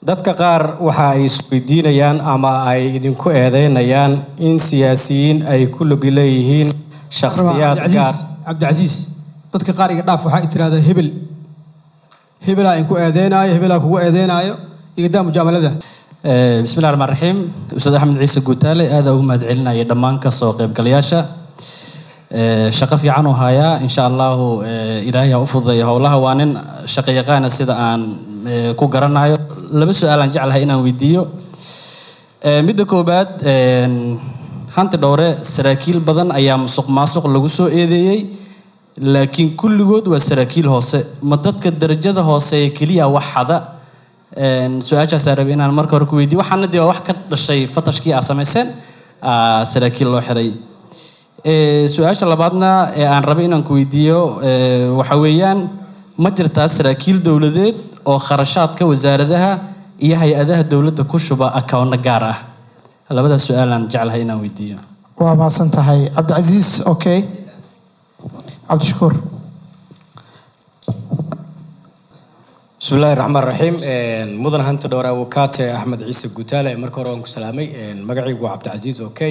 dadka qaar waxa ay isweydiinayaan ama ay idinku eedeynayaan in siyaasiyiin ay ku lug leeyihiin shakhsiyaad gaar cabdicasiis cabdicasiis dadka qaar iga dhaaf waxaa tirahdaa hebel hebelaa inku eedeynaayo hebelaa kugu eedeynaayo igadaa mujaamalada Eh, bismillahi raxmaan raxiim ustaad axmed ciise guutaale aada ugu mahadcelinaya dhammaan kasoo qaybgalayaasha Eh, shaqo fiican uu hayaa insha allahu eh, ilaahay ha u fududeeyo howlaha waa nin shaqo yaqaana sida aan eh, ku garanayo laba su-aalaan jeclahay inaan weydiiyo Eh, midda koowaad een, hanti dhowre saraakiil badan ayaa musuq maasuq lagu soo eedeeyey laakiin kulligood waa saraakiil hoose ma dadka darajada hooseeya keliya wax xada Een, su-aashaasaa rabay inaan marka hore ku weydiiyo waxaana dee waa wax ka dhashay fatashkii aa samayseen aa saraakiil loo xiray Ee, su-aasha labaadna ee aan rabay inaan ku weydiiyo ee, waxa weeyaan ma jirtaa saraakiil dowladeed oo kharashaadka wasaaradaha iyo hay-adaha dowladda ku shuba akawno gaar ah labadaas su-aalaan jeclahay inaan weydiiyo waa mahadsan tahay cabdicasiis okay cabdishakuur bismi illaahi raxmaan raxiim mudan hanta dhowr awokaate axmed ciise guutaale marka hore waan ku salaamay magacaygu waa cabdicasiis okay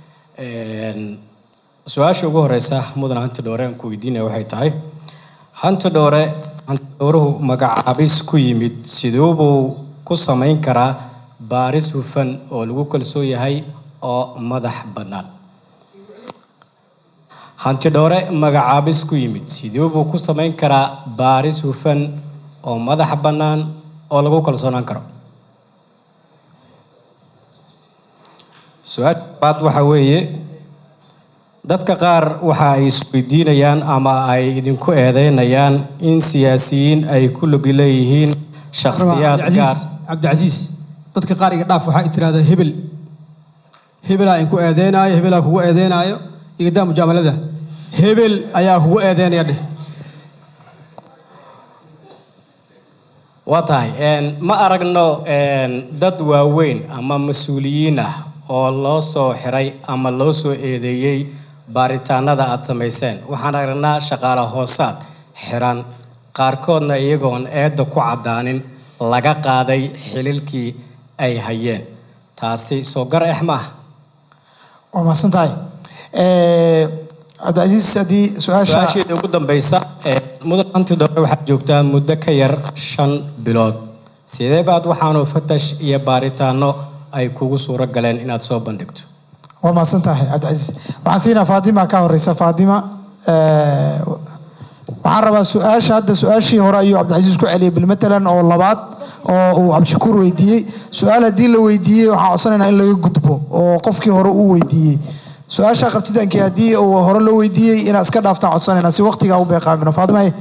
su-aasha ugu horeysa mudan hanta dhowre aan ku weydiinaya waxay tahay hanta dhowre hanta dhowruhu magacaabis ku yimid siduubuu ku samayn karaa baaris hufan oo lagu kalsoon yahay oo madax bannaan hanti dhowre magacaabis ku yimid sidee buu ku samayn karaa baaris hufan oo madax bannaan oo lagu kalsoonaan karo su-aasha labaad waxa weeye dadka qaar waxa ay isweydiinayaan ama ay idinku eedeynayaan in siyaasiyiin ay ku lug leeyihiin shakhsiyaad gaar cabdicasiis cabdicasiis dadka qaar iga dhaaf waxaa tirahdaa hebel hebelaa inku eedeynaayo hebelaa kugu eedeynaayo igadaa mujaamalada hebel ayaa kugu eedeynaya dheh waa tahay een, ma aragno een, dad waaweyn ama mas-uuliyiin ah oo loo soo xiray ama loo soo eedeeyey baaritaanada aad samayseen waxaan aragnaa shaqaale hoosaad xiran qaarkoodna iyagoon eedda ku caddaanin laga qaaday xililkii ay hayeen taasi soo gar ex maaha waa mahadsan tahay Eh, cabdicasiis haddii su-aasha su-aasheeda ugu dambeysa ee mudan hanti dhowre waxaad joogtaa muddo ka yar shan bilood sidee baad waxaanu fatash iyo baaritaano ay kugu suuro galeen inaad soo bandhigto waa mahadsan tahay cabdicasiis waxaan siinaa faatima ka horeysa faatima eh, waxaan rabaa su-aasha hadda su-aashii hore ayuu cabdicasiis ku celiyay bilmatalan oo labaad oo uu cabdishakuur weydiiyey su-aal haddii la weydiiyey waxaan codsanaynaa in laga gudbo oo qofkii hore uu weydiiyey su-aasha qabtitankii haddii uu hore loo weydiiyey inaad iska dhaaftaan codsanaynaa si waqtigaa u beeqaamino faatima haye.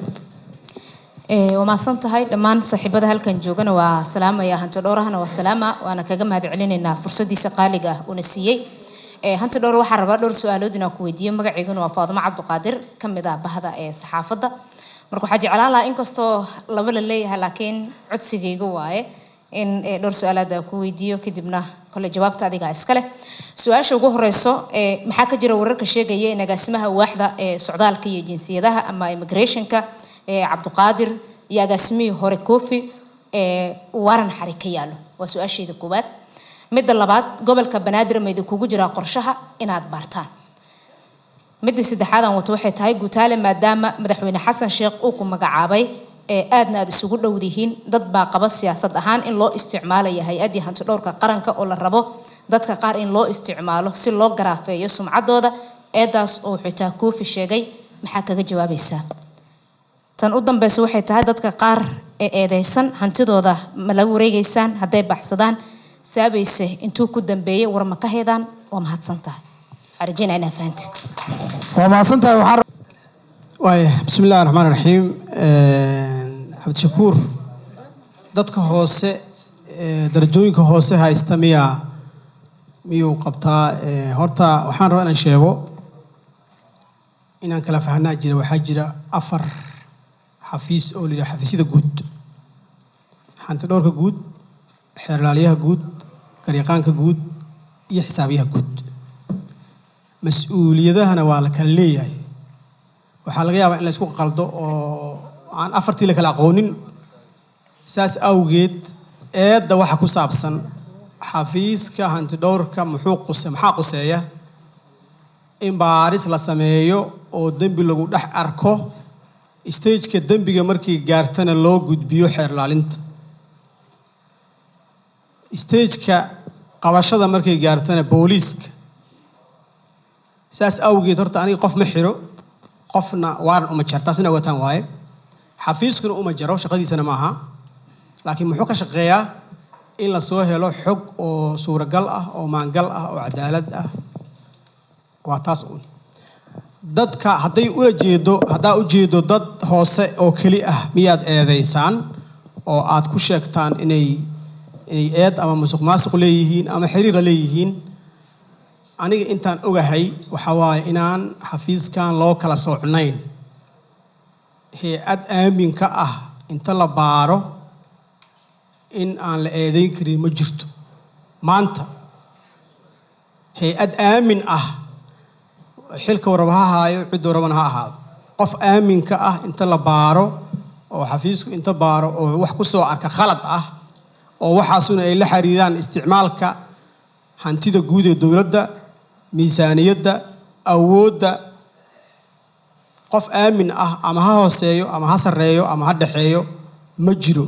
Eh, waa mahadsan tahay dhammaan saaxiibada halkan joogana waa salaamaya hanti dhowrahana waa salaama waana kaga mahad celinaynaa fursadiisa qaaliga ah uuna siiyey Eh, hanti dhowr waxaan rabaa dhowr su-aalood inaan ku weydiiyo magaceyguna waa faadimo cabdiqaadir ka mid ah bahda ee saxaafadda marka waxaa jeclaan lahaa inkastoo laba la leeyahay laakiin codsigayga waaye in eh, dhowr su-aalaad aan ku weydiiyo kadibna kole jawaabta adigaa iska leh su-aasha ugu horeyso eh, maxaa ka jira wararka sheegaya in agaasimaha waaxda ee socdaalka iyo jinsiyadaha ama immigrationka eh, cabdiqaadir iyo agaasimihii hore kofi ee waran xari ka yaalo waa su-aasheeda koowaad midda labaad gobolka banaadir ma idinkugu jiraa qorshaha inaad baartaan midda saddexaad aan wato waxay tahay guutaale maadaama madaxweyne xasan sheekh uu ku magacaabay ee aadna aad isugu dhowdihiin dad baa qaba siyaasad ahaan in loo isticmaalayo hay-addii hantidhowrka qaranka oo la rabo dadka qaar in loo isticmaalo si loo garaafeeyo sumcaddooda eedaas oo xitaa koofi sheegay maxaa kaga jawaabaysaa tan u dambeysa waxay tahay dadka qaar ee eedeysan hantidooda ma la wareegeysaan hadday baxsadaan saabayse intuu ku dambeeyey war ma ka heedaan waa mahadsan tahay waxaan rajeynaa inaa fahanti waa mahadsan tahay waxaan waaya bismi illahi raxmaan raxiim cabdishakuur dadka hoose ee darajooyinka hoose haysta miyaa miyuu qabtaa Ee, horta waxaan rabaa inaan sheego inaan kala fahanaa jira waxaa jira afar xafiis oo la yidhaha xafiisyada guud xanti dhowrka guud xeerlaalyaha guud garyaqaanka guud iyo xisaabiyaha guud mas-uuliyadahana waa la kala leeyahay waxaa laga yaabaa in la isku qaldo oo aan afartii la kala aqoonin saas awgeed eedda waxa ku saabsan xafiiska hantidhowrka muxuu quse maxaa quseeya in baaris la sameeyo oo dembi lagu dhex arko stageka dembiga markii gaartana loo gudbiyo xeer ilaalinta stageka qabashada markay gaartana booliiska saas awgeed horta aniga qof ma xiro qofna waaran uma jar taasina ogataan waaye xafiiskuna uma jaro shaqadiisana maaha laakiin muxuu ka shaqeeyaa in la soo helo xog oo suuragal ah oo maangal ah oo cadaalad ah waa taas un dadka hadday ula jeedo haddaa u jeedo dad hoose oo keli ah miyaad eedaysaan oo aad ku sheegtaan inay inay eed ama musuq maasuq leeyihiin ama xiriir la leeyihiin aniga intaan ogahay waxaa waaye inaan xafiiskan loo kala soocnayn hay-ad aamin ka ah inta la baaro in aan la eedayn karin ma jirto maanta hay-ad aamin ah xilka waraba ha haayo cidda warabana ha ahaado qof aaminka ah inta la baaro oo xafiisku inta baaro oo wax ku soo arka khalad ah oo waxaasuna ay la xiriiraan isticmaalka hantida guud ee dowladda miisaaniyadda awoodda qof aamin ah ama ha hooseeyo ama ha sarreeyo ama ha dhexeeyo ma jiro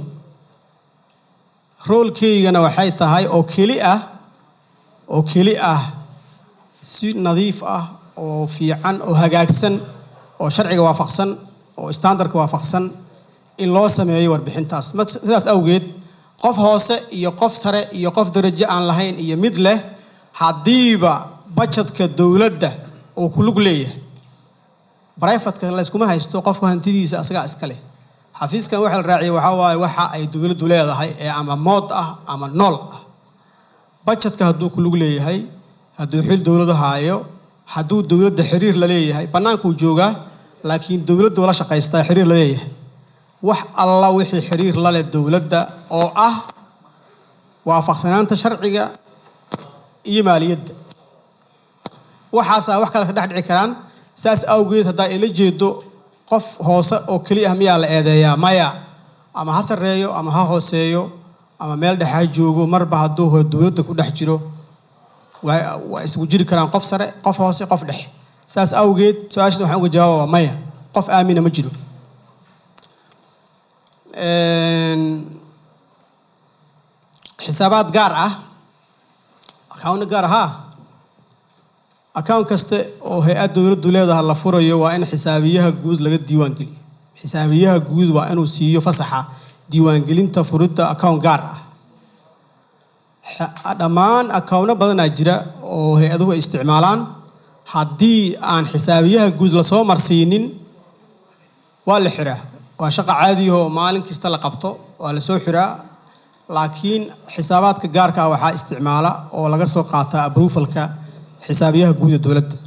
roolkeygana waxay tahay oo keli ah oo keli ah si nadiif ah oo fiican oo hagaagsan oo sharciga waafaqsan oo standardka waafaqsan in loo sameeyo warbixintaas Marka sidaas awgeed qof hoose iyo qof sare iyo qof darajo aan lahayn iyo mid leh haddiiba bajetka dowladda uu ku lug leeyahay brifatka layskuma haysto qofka hantidiisa asagaa iska leh xafiiskan waxa la raaciyay waxaa waaye waxa ay dowladdu leedahay ee ama mood ah ama nool ah bajetka hadduu ku lug leeyahay hadduu xil dowladu haayo hadduu dowladda xiriir la leeyahay bannaankuu joogaa laakiin dowladdu la shaqaystaa xiriir la leeyahay wax alla wixii xiriir la leh dowladda oo ah waafaqsanaanta sharciga iyo maaliyadda waxaasaa wax kale ka dhex dhici karaan saas awgeed haddaa ila jeedo qof hoose oo keli ah miyaa la eedeeyaa maya ama ha sarreeyo ama ha hooseeyo ama meel dhexe ha joogo marba hadduu ho dowladda ku dhex jiro waa waa isugu jiri karaan qof sare qof hoose qof dhexe saas awgeed su-aashaas waxaan uga jawaaba waa maya qof aamina ma jiro xisaabaad gaar ah account gaar ahaa account kaste oo hay-ad dowladdu leedaha la furayo waa in xisaabiyaha guud laga diiwaan geliyo xisaabiyaha guud waa inuu siiyo fasaxa diiwaangelinta furidda account gaar ah Xa- dhammaan accountno badanaa jira oo hay-aduhu ay isticmaalaan haddii aan xisaabiyaha guud lasoo marsiinin waa la xiraa waa shaqo caadiyahoo maalin kasta la qabto waa la soo xiraa laakiin xisaabaadka gaarka ah waxaa isticmaala oo laga soo qaataa approvalka xisaabiyaha guud ee dowladda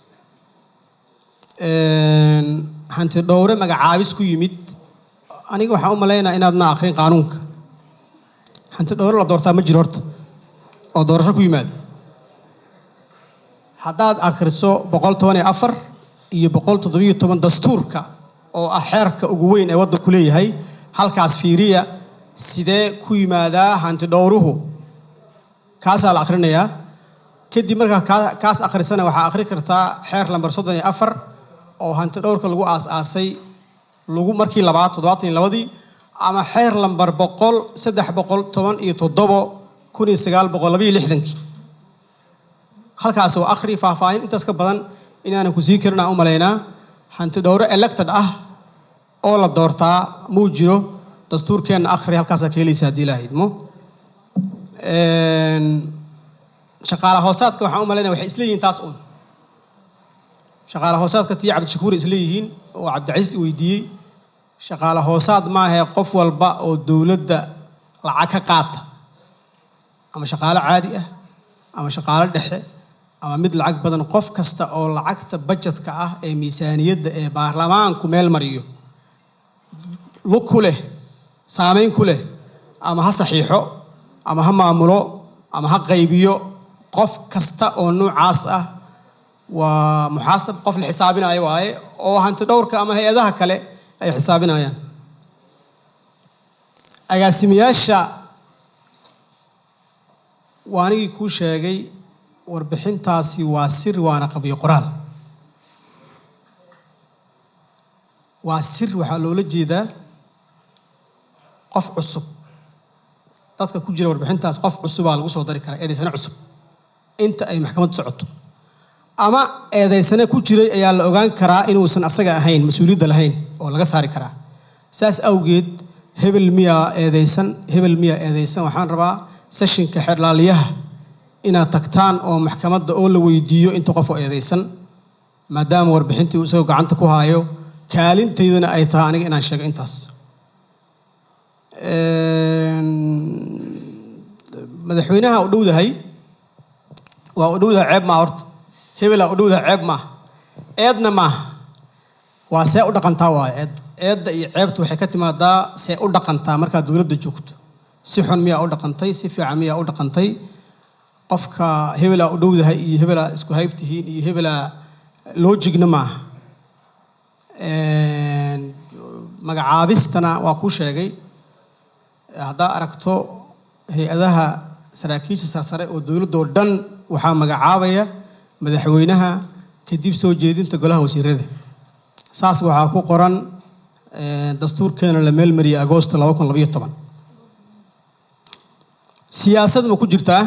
hanti dhowre magacaabis ku yimid aniga waxaan u malaynaa inaadna akhrin qaanuunka hanti dhowre la doortaa ma jiro horta oo doorasho ku yimaada haddaad akhriso boqol toban iyo afar iyo boqol toddobiyo toban dastuurka oo ah xeerka ugu weyn ee waddanku leeyahay halkaas fiiriya sidee ku yimaadaa hanti dhowruhu kaasaa la akhrinayaa kadib markaa kaa- kaas akhrisana waxaa akhri kartaa xeer lambar soddon iyo afar oo hanti dhowrka lagu aas-aasay lagu markii labaad toddobaatan iyo labadii ama xeer lambar boqol saddex boqol toban iyo toddobo kun iyo sagaal boqol labayo lixdankii halkaas oo akhri faahfaahin intaas ka badan inaanan ku sii karin aan u malaynaa hanti dhowro elected ah oo la doortaa muu jiro dastuurkeenna akhri halkaasaa ka helaysa haddii ilaaha idmo shaqaala hoosaadka waxaan u malaynaya waxay isleeyihiin taas un shaqaala hoosaadka tii cabdishakuur isleeyihiin oo cabdicasiis weydiiyey shaqaala hoosaad maahe qof walba oo dowladda lacag ka qaata ama shaqaalo caadi ah ama shaqaalo dhexe ama mid lacag badan qof kasta oo lacagta bajetka ah ee miisaaniyadda ee baarlamaanku meel mariyo lug ku leh saameyn ku leh ama ha saxiixo ama ha maamulo ama ha qaybiyo qof kasta oo noocaas ah waa muxaasab qof la xisaabinayo waaye oo hanti dhowrka ama hay-adaha kale ay xisaabinayaan agaasimayaasha waa anigii kuu sheegay warbixintaasi waa sir waana qabiyo qoraal waa sir waxaa loola jeedaa qof cusub dadka ku jira warbixintaas qof cusubaa lagu soo dari karaa eedaysane cusub inta ay maxkamaddu socoto ama eedaysane ku jiray ayaa la ogaan karaa inuusan asaga ahayn mas-uuliyadda lahayn oo laga saari karaa saas awgeed hebel miyaa eedaysan hebel miyaa eedaysan waxaan rabaa seshinka xeerlaaliyaha inaad tagtaan oo maxkamadda oo la weydiiyo inta qof oo eedaysan maadaama warbixintii uu isagoo gacanta ku haayo kaalintaydana ay tahay aniga inaan sheego intaas madaxweynaha u dhowdahay waa u dhowdahay ceeb maa horta hebelaa u dhowdahay ceeb maaha eedna maaha waa see u dhaqantaa waayo eed eedda iyo ceebta waxay ka timaadaa see u dhaqantaa markaad dowladda joogto si xun miyaa u dhaqantay si fiican miyaa u dhaqantay qofka hebelaa u dhowdahay iyo hebelaa isku hayb tihiin iyo hebelaa loojigna maaha magacaabistana waa kuu sheegay haddaa aragto hay-adaha saraakiisha sarsare oo dowladdoo dhan waxaa magacaabaya madaxweynaha kadib soo jeedinta golaha wasiirada saas waxaa ku qoran dastuurkeena la meelmariyay agoosto laba kun labayo toban siyaasad ma ku jirtaa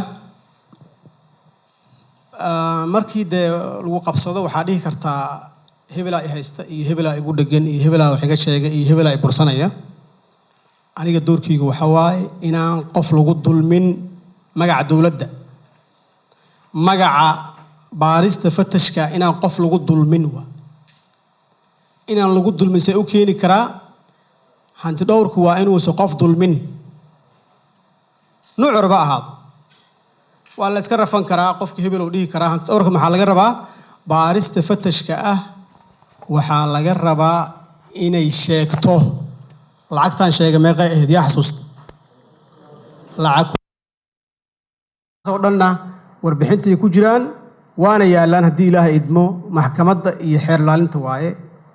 markii dee lagu qabsado waxaa dhihi kartaa hebelaa i haysta iyo hebelaa igu dhegan iyo hebelaa wax iga sheega iyo hebelaa i bursanaya aniga doorkeyga waxa waaye inaan qof lagu dulmin magaca dowladda magaca baarista fatashka inaan qof lagu dulmin wa inaan lagu dulmin see u keeni karaa hanti dhowrku waa inuusan qof dulmin nuucurba ahaado waa la iska rafan karaa qofka hebel uu dhihi karaa hanti dhowrka maxaa laga rabaa baarista fatashka ah waxaa laga rabaa inay sheegto lacagtaan sheega meeqay ahayd yaa xasuusta lacag oo dhanna warbixintay ku jiraan waana yaallaan haddii ilaahay idmo maxkamadda iyo xeer laalinta waaye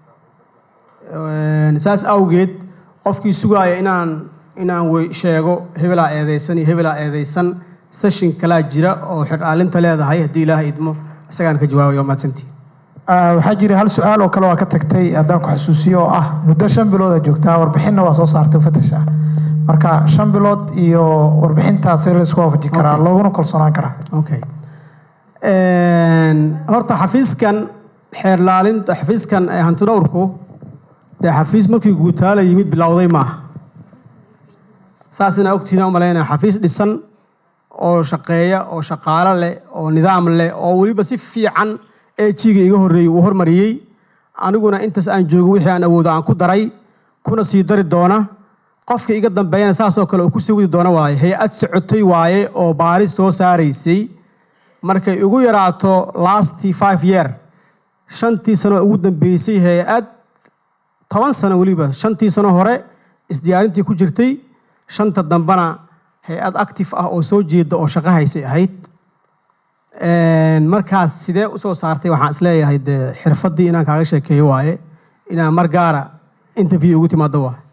saas awgeed qofkii sugaaya inaan inaan wey sheego hebelaa eedaysan iyo hebelaa eedaysan seshin kalaa jira oo xeer laalinta leedahay haddii ilaahay idmo isagaan ka jawaabaya waa mahadsantii waxaa jira hal su-aal oo kale waa ka tagtay haddaan ku xasuusiyo oo ah muddo shan bilood a joogtaa warbixinna waa soo saartay fatash ah marka shan bilood iyo warbixintaas laisku waafaji karaa looguna kalsoonaan karaa okay horta xafiiskan xeer laalinta xafiiskan hantidhowrku dee xafiis markii guutaala yimid bilowday maaha saas inaa ogtihiin u malaynaya xafiis dhisan oo shaqeeya oo shaqaalo leh oo nidaam leh oo weliba si fiican eejiga iga horreeyey uu hormariyey aniguna intaas aan joogo wixii aan awoodo aan ku daray kuna sii dari doona qofka iga dambeeyana saasoo kale uu ku sii wadi doona waaye hay-ad socotay waaye oo baaris soo saaraysay markay igu yaraato lastii five year shantii sano ugu dambeysay hay-ad toban sano weliba shantii sano hore isdiyaarintii ku jirtay shanta dambena hay-ad active ah oo soo jeeda oo shaqo haysay ahayd markaas sidee usoo saartay waxaan isleeyahay dee xirfaddii inaan kaaga sheekeeyo waaye inaan mar gaara interview ugu timaado waaye